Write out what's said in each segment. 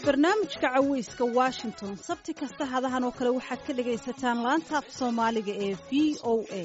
barnaamijka caweyska washington sabti kasta hadahan oo kale waxaad ka dhagaysataan laanta af soomaaliga ee v o a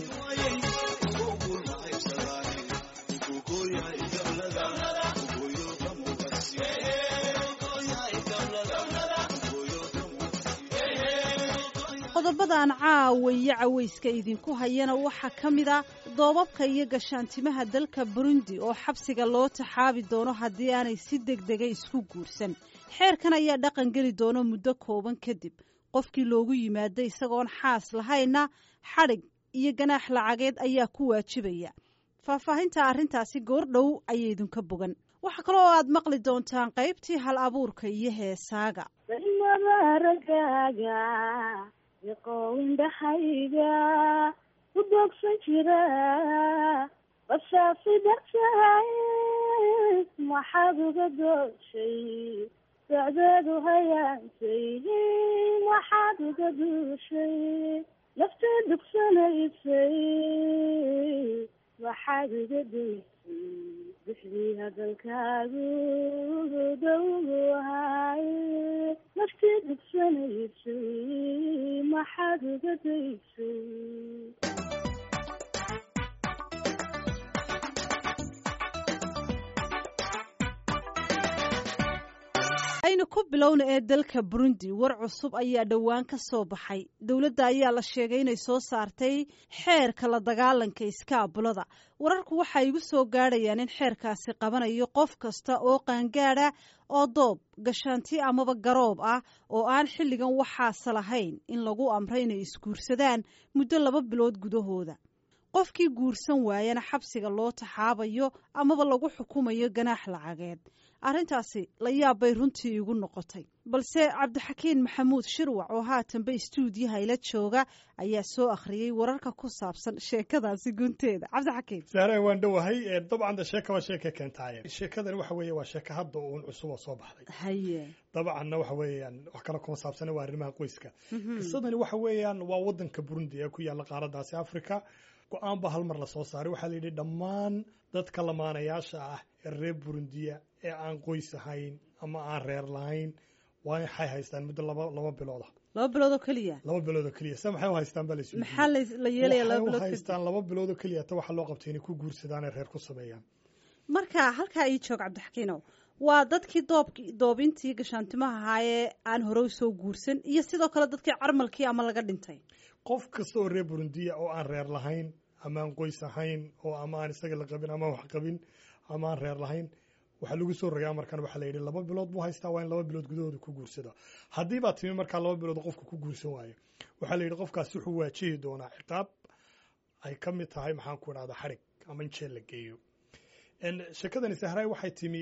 qodobadan caawa iyo caweyska idinku hayana waxaa ka mid a doobabka iyo gashaantimaha dalka burundi oo xabsiga loo taxaabi doono haddii aanay si degdega isku guursan xeerkan ayaa dhaqan geli doono muddo kooban kadib qofkii loogu yimaada isagoon xaas lahayna xadhig iyo ganaax lacageed ayaa ku waajibaya faahfaahinta arrintaasi goordhow ayay idinka bogan waxaa kaloo aad maqli doontaan qaybtii hal abuurka iyo heesaaga indhahayga u doogsan jira bashaasi dartahay maxaad uga dooshay socdeedu hayaantay maxaad uga duushay naftii dugsanaysay maxaad uga daysay bixdii hadalkaagu dowgu ahaay naftii dugsanaysay maxaad uga daysay aynu ku bilowna ee dalka burundi war cusub ayaa dhowaan ka soo baxay dowladda ayaa la sheegay inay soo saartay xeerka la dagaalanka iskaabulada wararku waxa igu soo gaadhayaan in xeerkaasi qabanayo qof kasta oo qaangaada oo doob gashaanti amaba garoob ah oo aan xilligan waxaase lahayn in lagu amray inay isguursadaan muddo laba bilood gudahooda qofkii guursan waayana xabsiga loo taxaabayo amaba lagu xukumayo ganaax lacageed arrintaasi la yaab bay runtii igu noqotay balse cabdixakiin maxamuud shirwac oo haatanba istuudiyaha ila jooga ayaa soo akhriyey wararka ku saabsan sheekadaasi gunteeda cabdixakiin saare waan dhowahay dabcan sheeka waa sheeka keentaaye sheekadani waxa weeye waa sheeka hadda uun cusub oo soo baxday haye dabcanna waxa weeyaan wax kale kuma saabsana waa arrimaha qoyska qisadani waxa weeyaan waa wadanka burundi ee ku yaalla qaaradaasi africa go-aan ba hal mar la soo saaray waxaa la yidhi dhammaan dadka lamaanayaasha ah ee reer burundiya ee aan qoys ahayn ama aan reer lahayn waa waxay haystaan muddo laba laba bilooda laba bilood oo keliya laba bilood oo keliya se maxay u haystaan baa la isu maxaa la yeelaya laba waxay u bilood kadib haystaan laba bilood oo keliya ta waxaa loo qabtay inay ku guursadaan ee reer ku sameeyaan marka halkaa ii joog cabdixakiinow waa dadkii doobk doobintii gashaantimaha ahaayee aan hore usoo guursan iyo sidoo kale dadkii carmalkii ama laga dhintay qof kasta oo reer burundiya oo aan reer lahayn ama aan qoys ahayn oo ama aan isaga la qabin ama wax qabin ama aan reer lahayn waxaa lagu soo rogay amarkan waxaa la yidhi laba bilood buu haystaa waa in laba bilood gudahooda ku guursado haddii baa timi markaa laba bilood qofka ku guursan waayo waxaa la yidhi qofkaasi wuxuu waajihi doonaa ciqaab ay ka mid tahay maxaan ku idhahda xadhig ama in jeel la geeyo sheekadani sahraay waxay timi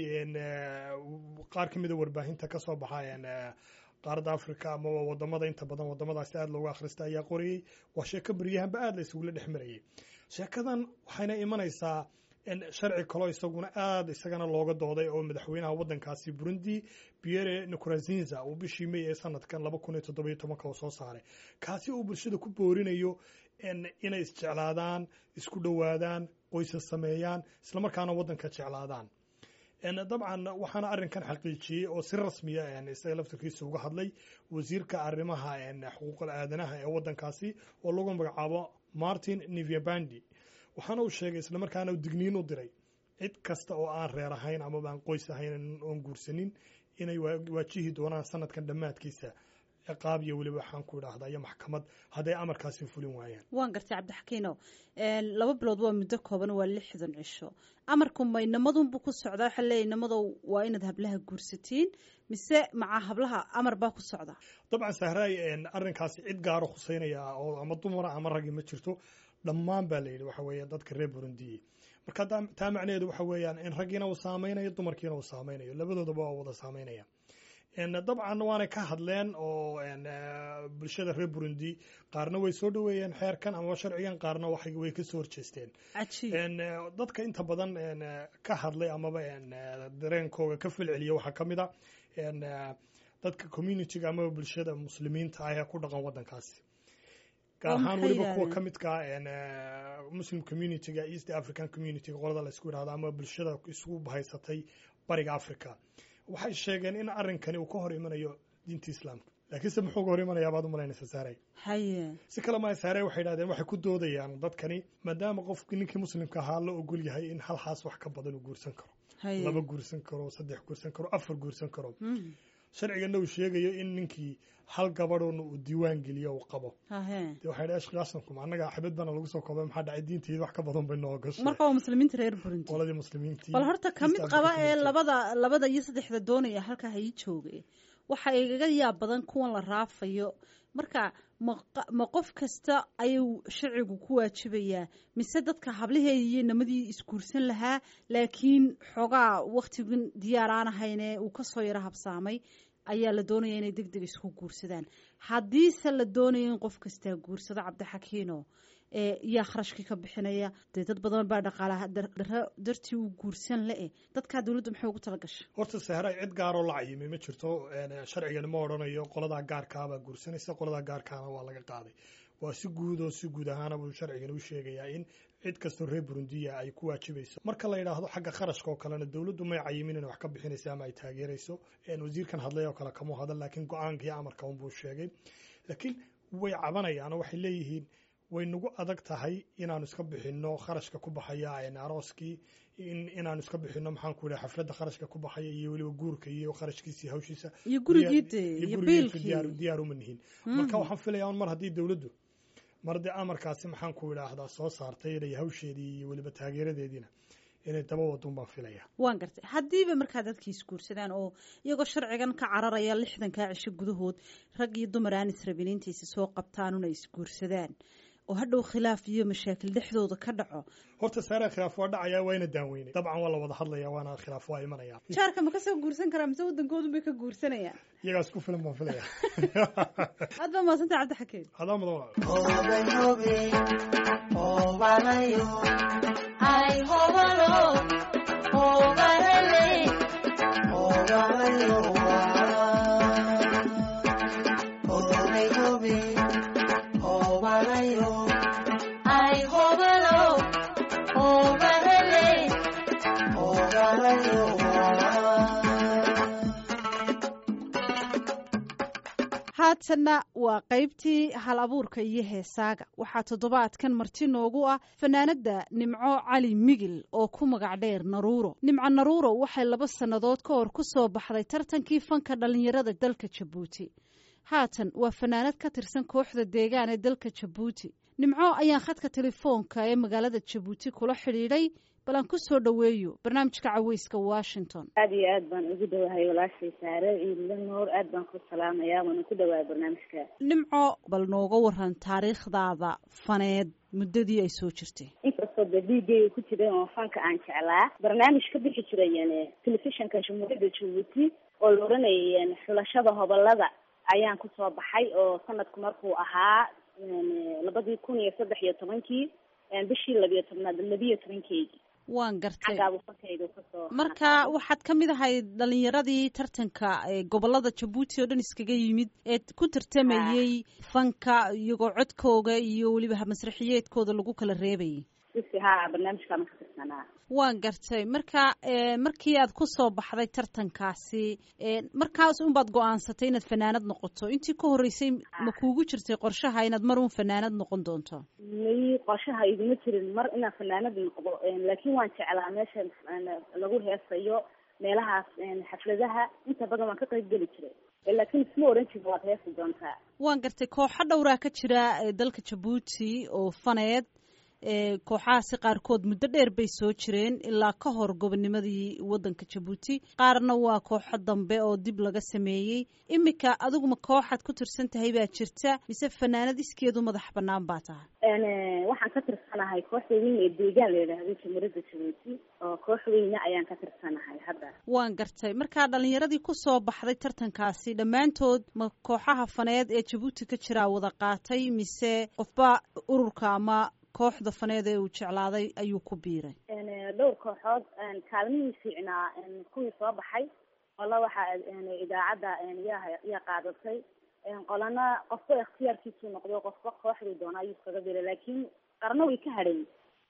qaar ka mida warbaahinta ka soo baxa qaaradda africa ama wadamada inta badan wadamadaasi aada loogu akhrista ayaa qorayey waa sheeko beryahanba aada la isugula dhex marayay sheekadan waxayna imanaysaa sharci kaloo isaguna aada isagana looga dooday oo madaxweynaha wadankaasi burundi pierre nkurunziza uu bishii may ee sanadkan laba kun iyo toddobiyo tobanka uu soo saaray kaasi uu bulshada ku boorinayo inay isjeclaadaan isku dhowaadaan qoysas sameeyaan islamarkaana wadanka jeclaadaan dabcan waxaana arrinkan xaqiijiyey oo si rasmiya isaga laftarkiisa uga hadlay wasiirka arrimaha xuquuqul aadanaha ee wadankaasi oo lagu magacaabo martin nivyabandi waxaana uu sheegay islamarkaana digniin u diray cid kasta oo aan reer ahayn amaba aan qoys ahayn oon guursanin inay waajihi doonaan sanadkan dhammaadkiisa ciqaab iyo weliba waxaan ku idhaahda iyo maxkamad hadday amarkaasi fulin waayaan waan gartay cabdixakiinow laba bilood waa muddo kooban waa lixdan cisho amarku ma inamadunbu ku socdaa waxaa leeyahy inamadow waa inaad hablaha guursatiin mise maca hablaha amar baa ku socda dabcan sahraay arrinkaasi cid gaaro khuseynaya oo ama dumara ama ragi ma jirto dhammaan baa la yidhi waxa weeye dadka reer burundiye marka taa macnaheedu waxa weeyaan in raggiina uu saameynayo dumarkiina uu saameynayo labadoodaba waa wada saameynaya dabcan waanay ka hadleen oo bulshada reer burundi qaarna way soo dhoweeyeen xeerkan ama sharcigan qaarna way kasoo horjeesteen dadka inta badan ka hadlay amaba dareenkooga ka falceliya waxaa ka mid a dadka communitiga amaba bulshada muslimiinta ah ee ku dhaqan wadankaasi gaar ahaan weliba kuwa ka midka muslim communityga east african communityga qolada la isku yidhahdo ama bulshada isugu bahaysatay bariga africa waxay sheegeen in arrinkani uu ka hor imanayo diinta islaamka laakiinse muxuu ka hor imanayaa baad u malaynaysa saaray haye si kale maa saare waxay yidhahdeen waxay ku doodayaan dadkani maadaama qofki ninkii muslimka ahaa la ogol yahay in hal xaas wax ka badan uu guursan karo haye laba guursan karo saddex guursan karo afar guursan karo Mm. sharcigana uu sheegayo in ninkii hal gabadhoona uu diiwaan geliyo uu qabo hahe dee waxay dhahay ashqaasankum annaga xabad bana lagu soo koobay maxaa dhacay diinteeda wax ka badan bay noo gashay marka waa muslimiinta reer burundi qoladii muslimiintii bal horta ka mid East qaba Africa ee community. labada labada iyo saddexda doonaya halkaa ha ii jooge waxa igaga yaab badan kuwan la raafayo marka ma qa- ma qof kasta ayuu sharcigu ku waajibayaa mise dadka hablaheedii iyo namadii isguursan lahaa laakiin xoogaa waktigan diyaar aan ahayne uu kasoo yaro habsaamay ayaa la doonaya inay deg deg isku guursadaan haddiise la doonayo in qof kastaa guursado cabdixakiino ee yaa kharashkii ka bixinaya dee dad badan baa dhaqaalaha dar- daro dartii uu guursan le-e dadkaa dawladda maxay ugu tala gashay horta sahray cid gaaroo la cayimay ma jirto een, sharcigani ma odhanayo qoladaa gaarkaabaa guursanaysa qoladaa gaarkaana waa laga qaaday waa si guud oo si guud ahaana buu sharcigani u sheegayaa in cid kastoo reer burundiya ay ku waajibayso marka la yidhaahdo xagga kharashka oo kalena dawladdu may cayimin inay wax ka bixinaysa ama ay taageerayso een, wasiirkan hadlay oo kale kama hadan laakiin go-aanka iyo amarka unbuu sheegay laakiin way cabanayaan oo waxay leeyihiin way nagu adag tahay inaanu iska bixinno kharashka ku baxaya een, arooskii in inaanu iska bixinno maxaan ku idhaha xafladda kharashka ku baxaya iyo weliba guurka iyo kharashkiisa iyo hawshiisa iyo gurigii dee iyo iyo gurigii biilkii diyaar diyaar uma nihin marka waxaan filayaa un mar haddii dawladdu mar dee amarkaasi maxaan ku idhaahdaa soo saartay inay hawsheedii iyo weliba taageeradeediina inay daba wadun baan filayaa waan gartay haddiiba markaa dadkii isguursadaan oo iyagoo sharcigan ka cararaya lixdankaa cisho gudahood rag iyo dumar aan israbin intaysa soo qabtaan una isguursadaan oo hadhow khilaaf iyo mashaakil dhexdooda ka dhaco horta saare khilaaf waa dhacaya waa ina daaweynay dabcan waa la wada hadlaya waana khilaaf waa imanaya jaarka ma kasoo guursan karaa mise waddankoodun bay ka guursanayaan iyagaas ku filan baan filaya aad baa mahadsantay cabdixakiin adaa mudan walaal haatanna waa qaybtii hal abuurka iyo heesaaga waxaa toddobaadkan marti noogu ah fanaanada nimco cali migil oo ku magac dheer naruuro nimco naruuro waxay laba sannadood ka hor ku soo baxday tartankii fanka dhallinyarada dalka jabuuti haatan waa fanaanad ka tirsan kooxda deegaan ee dalka jabuuti nimco ayaan khadka telefoonka ee magaalada jabuuti kula xidhiidhay bal aan ku soo dhoweeyo barnaamijka caweyska washington aada iyo aad baan ugu dhawahay walaashay saare ciidla noor aad baan ku salaamayaa waana ku dhawahay barnaamijka nimco bal nooga waran taariikhdaada faneed muddadii ay soo jirtay inkastoo dee dhiigayga ku jiray oo fanka aan jeclaa barnaamij ka bixi jiray yani telefishinka jamhuuriyadda jabuuti oo la oranayay yani xulashada hobolada ayaan kusoo baxay oo sanadku markuu ahaa yani labadii kun iyo saddex iyo tobankii bishii labiyo tobnaad labiyo tobankeygii waan gartay xaggaabuu fankayga kasoo marka waxaad ka mid ahayd dhalinyaradii tartanka ee gobolada jabuuti oo dhan iskaga yimid ee ku tartamayey fanka iyagoo codkooga iyo weliba masraxiyeedkooda lagu kala reebayay sisi haa barnaamijkaama ka tirsanaa waan gartay marka markii aad ku soo baxday tartankaasi markaas unbaad go-aansatay inaad fanaanad noqoto intii ka horreysay ma kuugu jirtay qorshaha inaad mar un fanaanad noqon doonto may qorshaha iguma jirin mar inaan fanaanad noqdo laakiin waan jeclaa meesha lagu heesayo meelahaas xafladaha inta badan waan ka qayb geli jiray laakiin isma oran jirin waad heesi doontaa waan gartay kooxo dhowraa ka jira dalka jabuuti oo faneed kooxahaasi qaarkood muddo dheer bay soo jireen ilaa ka hor gobonimadii waddanka jabuuti qaarna waa kooxo dambe oo dib laga sameeyey iminka adiguma kooxaad ku tirsan tahay baa jirta mise fanaanad iskeedu madax banaan baa tahay waxaan ka tirsanahay kooxda weyn ee deegaan la yidhaahdo jamhuuriyadda jabuuti oo koox weyne ayaan ka tirsanahay hadda waan gartay markaa dhalinyaradii kusoo baxday tartankaasi dhammaantood ma kooxaha faneed ee jabuuti ka jiraa wada qaatay mise qofba ururka ama kooxda faneed ee uu jeclaaday ayuu ku biiray dhowr kooxood kaalmihii fiicnaa kuwii soo baxay qola waxaa idaacadda yaa yaa qaadatay qolana qofba ikhtiyaarkiisuu noqdo qofba kooxduu doona ayuu iskaga biiray laakiin qarna way ka hadhayn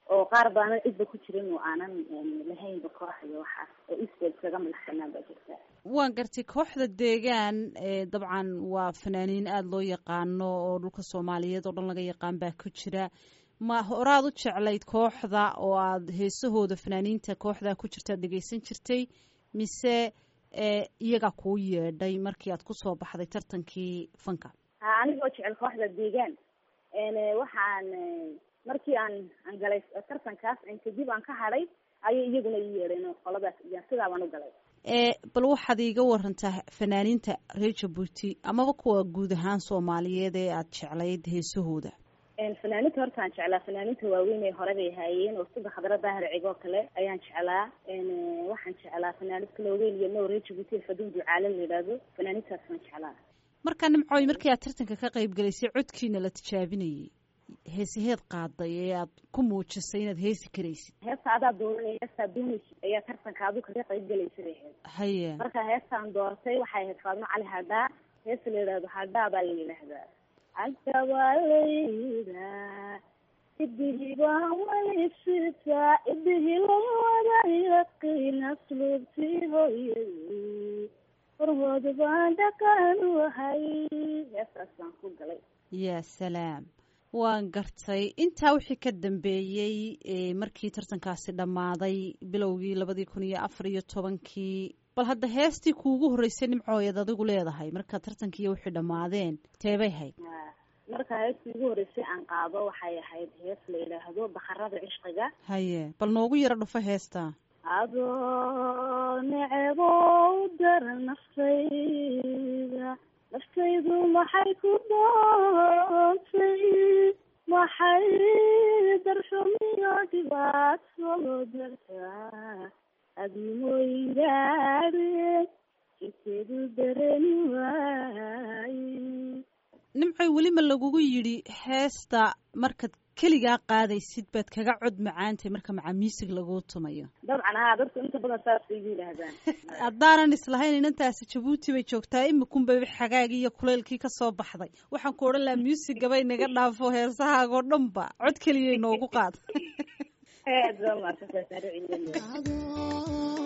oo qaar baanan cidba ku jirin oo aanan lahaynba koox iyo waxaas oo isbel kaga madaxsanaan baa jirta waan gartay kooxda deegaan dabcan waa fanaaniin aada loo yaqaano oo dhulka soomaaliyeed oo dhan laga yaqaan baa ku jira ma horaad u jeclayd kooxda oo aada heesahooda fanaaniinta kooxdaa ku jirta ad dhegeysan jirtay mise iyagaa kuu yeedhay markii aad kusoo baxday tartankii fanka ha anigoo jecel kooxda deegaan waxaan markii aan aan galay tartankaas kadib aan ka hadhay ayay iyaguna ii yeedheen qoladaas sidaa baan u galay bal waxaad iiga warantaa fanaaniinta reer jabuuti amaba kuwa guud ahaan soomaaliyeed ee aada jeclayd heesahooda fanaaninta horta aan jeclaa fanaaninta waaweyn ee hore bay haayeen oo sida khadra daahir cigoo kale ayaan jeclaa waxaan jeclaa fanaanid kaloogeyn iyo no reer jabuuti faduun ducaale la yidhaahdo fanaanintaas waan jeclaa markaa nimcooy markii aad tartanka ka qayb galaysay codkiina la tijaabinayay heesaheed qaaday ee aad ku muujisay inaad heesi karaysid heesta adaa dooranay heestaa doonaysid ayaa tartanka adu kaga qayb galaysa bay ahayd haya marka heestaan doortay waxay ahayd faadmo cali hadhaa heesta la yidhahdo hadhaa baa la yidhaahdaa agtabalayda idihibaa walisita idihilowada yaqiin asluubtii hooyay horhood baan dhaqan wahay heestaas baan ku galay ya salaam waan gartay intaa wixii ka dambeeyey markii tartankaasi dhammaaday bilowgii labadii kun iyo afar iyo tobankii bal hadda heestii kuugu horreysay nimcooyad adigu leedahay marka tartankiiyo wixii dhammaadeen teebay hayd marka heestii ugu horreysay aan qaado waxay ahayd hees la yidhaahdo bakarada cishqiga haye bal noogu yaro dhufo heestaa adoo necebow dara naftayda naftaydu maxay ku doontay maxay darxumiyo dhibaato dartaa adimooyingaade jikeedu dareni waaye nimcoy weli ma lagugu yidhi heesta markaad keligaa qaadaysid baad kaga cod macaantay marka macaamiisig laguu tumayo dabcan haa dadku inta badan saasay igu yidhaahdaan haddaanan islahayn inantaasi jabuuti bay joogtaa imikunbay xagaagii iyo kuleylkii kasoo baxday waxaan ku odhan lahaa muusigabay naga dhaafo heesahaagoo dhan ba cod keliyay noogu qaad aad baa mahadsantahay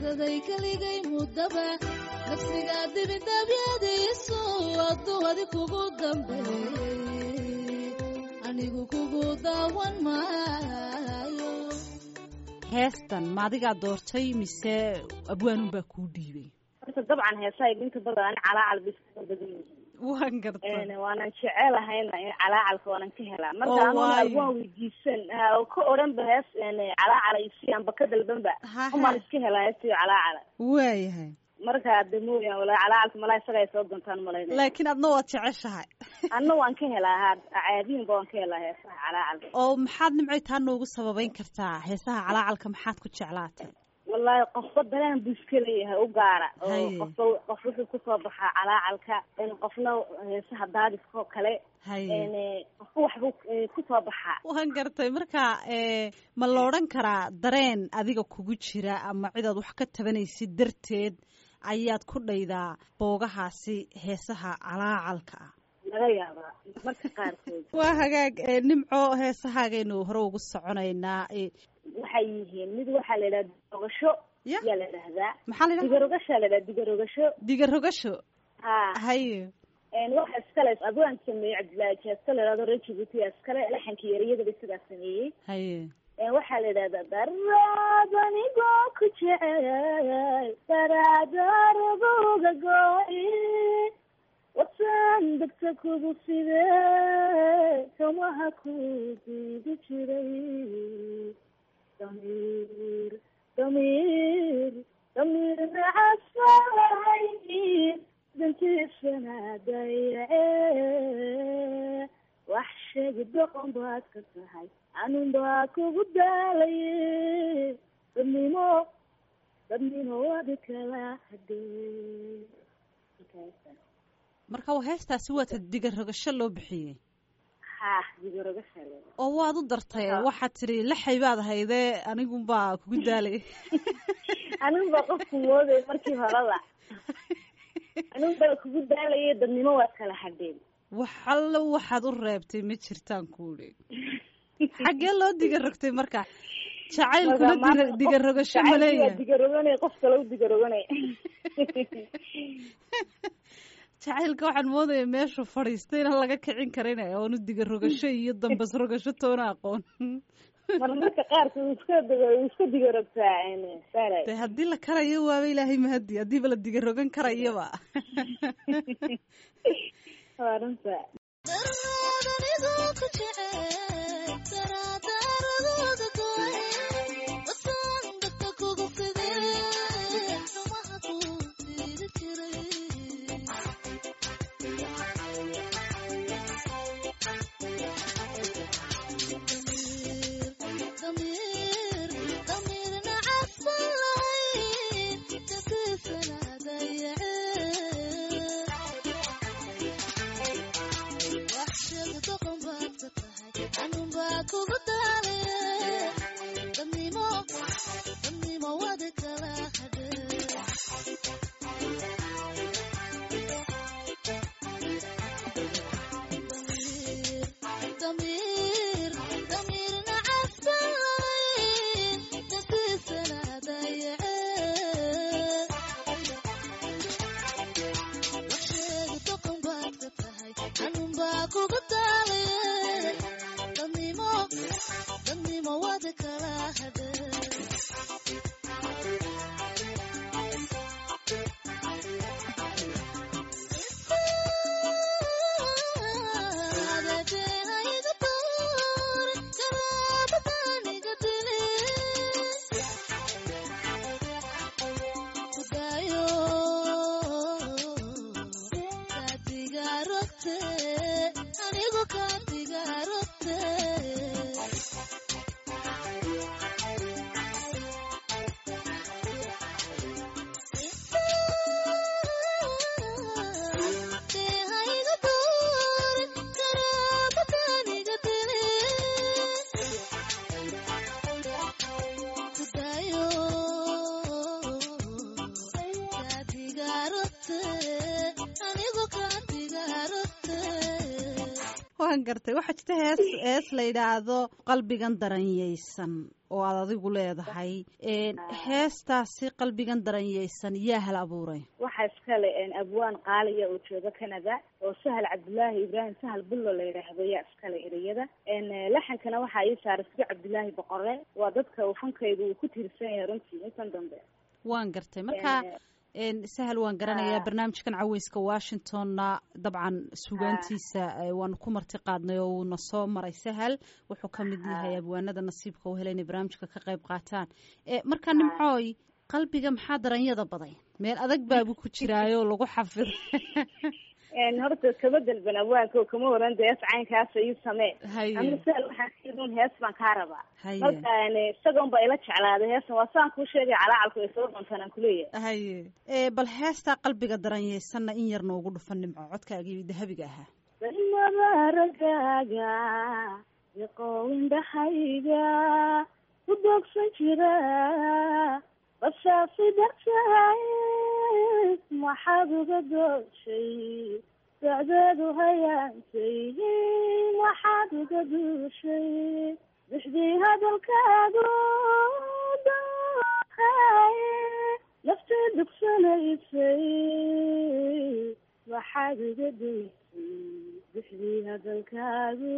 daday keligay muddaba nafsigaa dibindabyadiisu adduwadi kugu dambeeyey anigu kugu daawan maayo heestan ma adigaa doortay mise abwaanun baa kuu dhiibay horta dabcan heesaha idinka badan calaacal bay iska badan yihiin waan garta waanan jecelahayna in calaacalka waanan ka helaa marka Oo, anuna waayo. waan weydiisan ha oo ka odhan ba hees calaacala isi anba ka dalbanba Ha, ha. umaan iska helaa heestiyo calaacala waayahay marka de mooyaan walaa calacalka malaa isaga ay soo doontaan malayna laakiin adna waad jeceshahay anna waan ka helaa ha caadiinba waan ka helaa heesaha calacalka oo maxaad nimcay taa noogu sababeyn kartaa heesaha calaacalka maxaad ku jeclaatay wallaahi qofba dareen buu iska leeyahay u gaara oo Haye. qofba qof wuxuu kusoo baxaa calaacalka in qofna heesaha daadiska oo kale haye n qofba waxbuu eh, kusoo baxaa waan gartay marka ee, ma la odhan karaa dareen adiga kugu jira ama cidaad wax ka tabanaysid darteed ayaad ku dhaydaa boogahaasi heesaha calaacalka ah laga yaabaa marka qaarkood waa hagaag ee, nimco heesahaagaynu hore ugu soconaynaa ee, waxay yihiin mid waxaa la yidhaha digarogasho Ya. yaa la dhahdaa maxaa la yidhaha digarogashaa la yidhaha digarogasho digarogasho ha haye n waxa iskale abwaan sameeyey cabdillaahi jeesto la yidhahdo reer jibuuti yaa iskale laxanka yariyadaba isagaa sameeyey haye Een, waxaa la yidhahdaa daraad anigoo ku jecel daraadarabuga go'i wasan degta kugu side kamaha ku diidi jiray damiir damiir damiir nacasay dantiisana dayace wax sheegi doqon baad ka tahay anun baa kugu daalaye dadnimo dadnimo wadi kala hadee marka waa heestaasi waata digarogasho loo bixiyey ha digarogasha oo waad u dartay waxaad tidhi laxay baad haydee anigunbaa kugu daalay anigu baa qofku mooday markii horeba anigu baa kugu daalaye dadnimo waad kala hadheen wax allo waxaad u reebtay ma jirtaan kuuli xaggee loo digarogtay marka jacaylkuna dira- digarogasho ma leeyahay digaroganay qof kale u digaroganay jacaylka waxaan moodaya meeshuu fadhiistay inaan laga kicin karin oonu digarogasho iyo dambas rogasho toona aqoon mar marka qaarka uu iska diga uu iska digarogtaa sara de haddii la karayo waaba ilaahay mahadi haddiiba la digarogan karayaba waa runta kugu daale dadnimo dadnimo wadi kala hadee ضمير ضمير نعسان نفسنا ضيعان وحشي طقم باكتهاي عنهم باكو قطالي ضميمو ضميمو وادك لا هدي anigu kaadigarote waan gartay waxaa jirta hees hees la yidhaahdo qalbigan daranyaysan oo aad adigu leedahay heestaasi qalbigan daranyaysan yaa hal abuuray waxaa iskale abwaan qaaliya oo jooga canada oo sahal cabdullaahi ibraahim sahal bullo la yidhaahdo yaa iskale ereyada laxankana waxaa ii saaray sidi cabdullaahi boqore waa dadka uu fankaygu uu ku tiirsan yahay runtii intan dambe waan gartay marka sahal waan garanayaa barnaamijkan caweyska washingtonna dabcan sugaantiisa waanu ku marti qaadnay oo uuna soo maray sahal wuxuu ka mid yahay abwaanada nasiibka u helay inay barnaamijka ka qayb qaataan marka nimcooy qalbiga maxaa daranyada baday meel adag baabu ku jiraayo lagu xafiday horta kama dalban awaanka oo kama waran de hees caynkaasa ii samee ama sahal waxaan siidun hees baan kaa rabaa marka isagoon ba ila jeclaaday heestan waa saan kuu sheegay calaacalku ay soo doontaan aan kuleeyahay haye bal heestaa qalbiga daranyaysanna in yar noogu dhufan nimco codkaagii dahabiga ahaa mabaragaaga iqoowindhahayga ku doogsan jira bashaasi dartahay maxaad uga dooshay socdeedu hayaantay maxaad uga duushay bixdii hadalkaagu doohay naftii dugsanaysay maxaad uga duusay bixdii hadalkaagu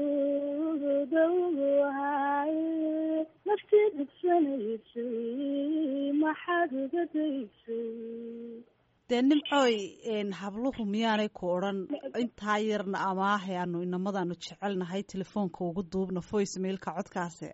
dowhay naftii dugsanaysay maxaad uga daysay dee nimcooy habluhu miyaanay ku odhan intaa yarna amaahay aanu inamadaanu jecelnahay telefoonka ugu duubna voice mailka codkaasi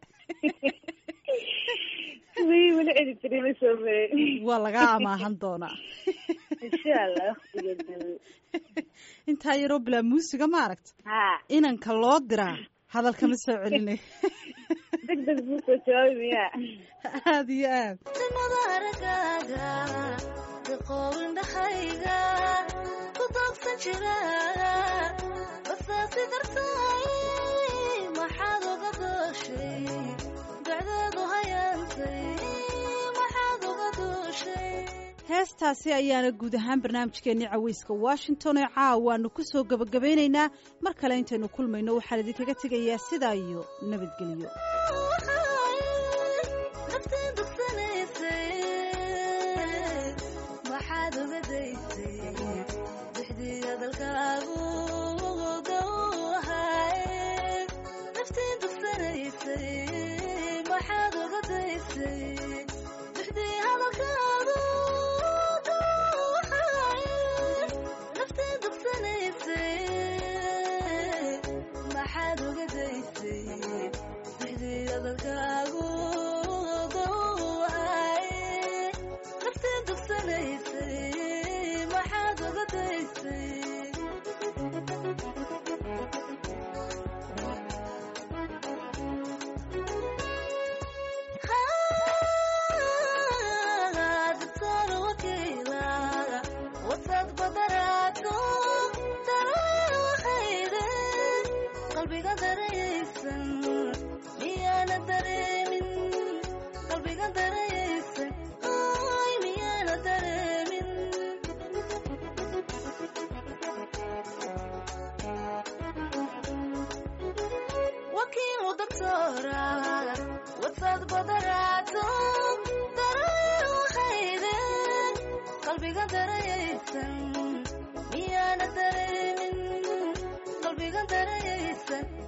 weli cedi jiri ma soo marin waa lagaa amaahan doonaa insha allah waqtigeed intaa yaroo bilaa muusiga ma aragta ha inanka loo diraa hadalkama soo celinay deg deg buu soo jawaabi miyaa aada iyo aad nimada aragaaga daqoowindhahayga ku doogsan jira basaasi dartay maxaad uga dooshay dacdeedu hayaantay maxaad uga duushay heestaasi ayaana guud ahaan barnaamijkeenii caweyska washington ee caawaanu ku soo gebagabaynaynaa mar kale intaynu kulmayno waxaan idinkaga tegayaa sidaa iyo nabadgelyo naftii dugsanaysay maxaad uga daysay dixdii hadalkaagu dowhay naftii dugsanaysay maxaad uga daysay dixdii hadalkaagu dowhay naftii dugsanaysay maxaad uga daysay dixdii hadalkaagu dowhay naftii dugsanaysay maxaad uga daysay dibtoor wakiila wasad badaraato dareen waxayde qalbiga darayaysan miyaana dareemin qalbiga darayaysan ay miyaana dareemin wakiilu doctora wasad badaraato dareen waxayde qalbiga darayaysan miyaana dareemin qalbiga darayaysan